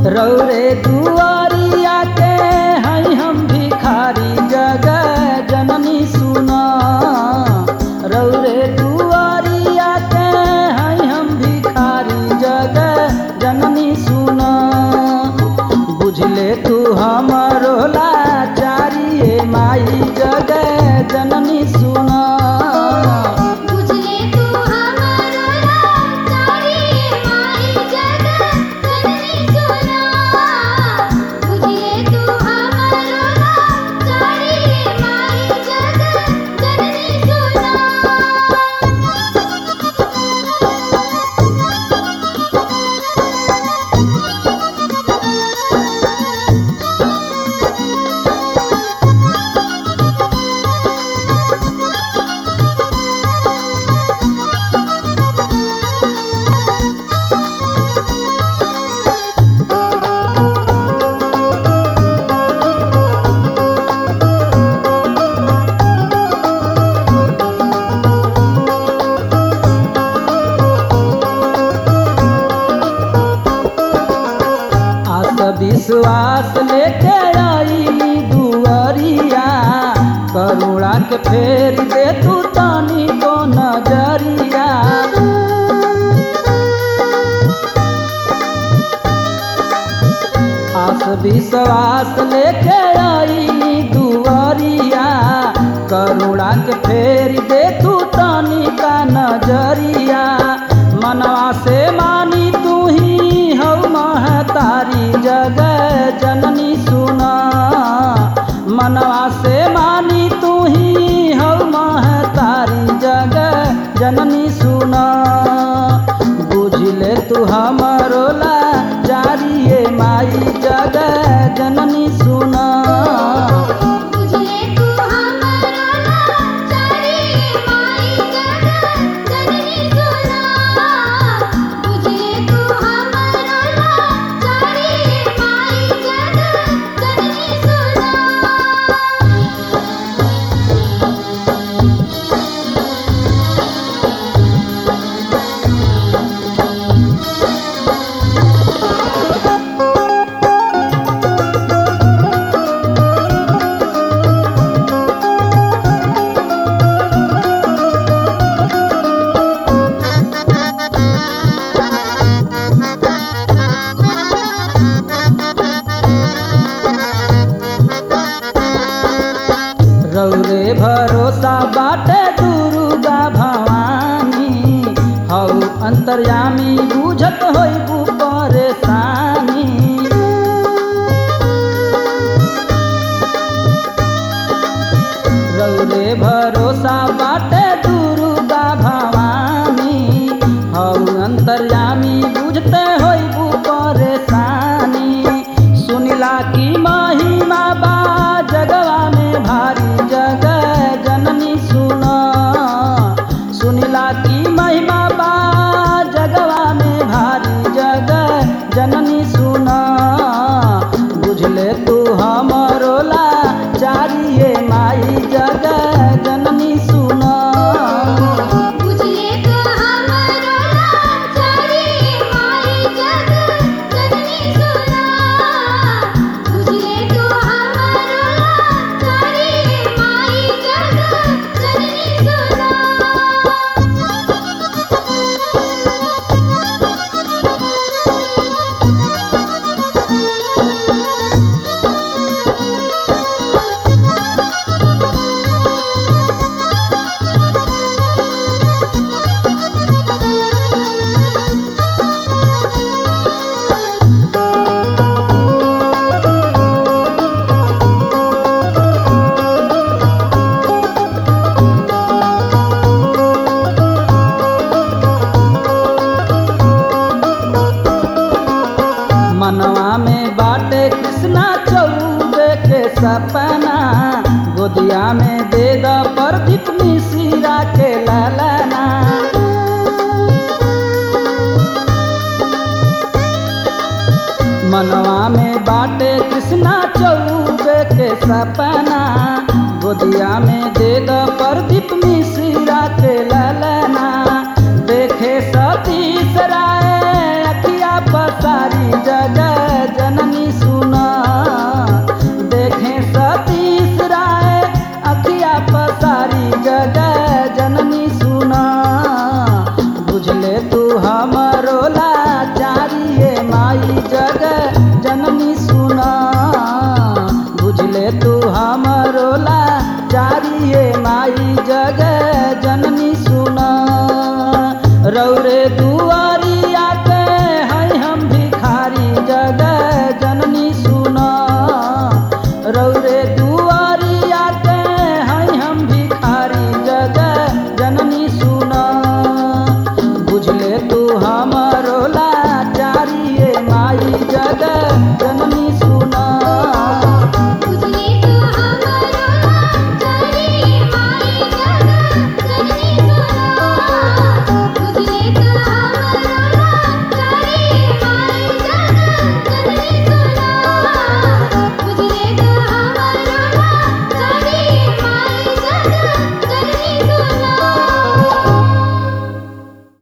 रौरे दुआरिया के हई हम भिखारी जग जननी सुना रौरे दुआरिया के हई हम भिखारी जग जननी सुना बुझले तू हमरो लाचारी माई जग जननी सुना बुझले तू हमारो लाचारी माई जग जननी सुना बुझले तू हमारो लाचारी माई जग जननी सुना आस विश्वास लेके आई दुआरिया करुणा के फेर दे तू तानी को नजरिया आस विश्वास लेके आई दुआरिया करुणा के फेर दे तू तानी का नजरिया मनवा से मानी तू ही हौ महतारी जग जननी सुना मनवा से मानी तू ही हौ महतारी जग जननी सुना बुझले तू हमरो लाचारिए माई जग जननी सुना बुझले तू हमारो लाचारी माई जग जननी सुना बुझले तू हमारो लाचारी माई जग जननी सुना रौरे भरोसा बाटे दुर्गा भवानी हौ अंतर्यामी बुझत होइबू परेशानी रौरे भरोसा बाटे दुर्गा भवानी हौ अंतर्यामी बुझते होइबू परेशानी सुनिला की महिमा बा जगवा में भारी जग जननी सुना सुनिला की महिमा बा जगवा में भारी जग जननी सुना बुझले तू हमरो लाचारिए माई जग जननी सुना बुझले तू हमारो लाचारी माई जग जननी सुना बुझले तू हमारो लाचारी माई जग जननी सुना मनवा में बाटे कृष्णा चौबे के सपना गोदिया में दे द प्रदीप मिश्रा के ललना मनवा में बाटे कृष्णा चौबे के सपना गोदिया में दे द प्रदीप मिश्रा के ललना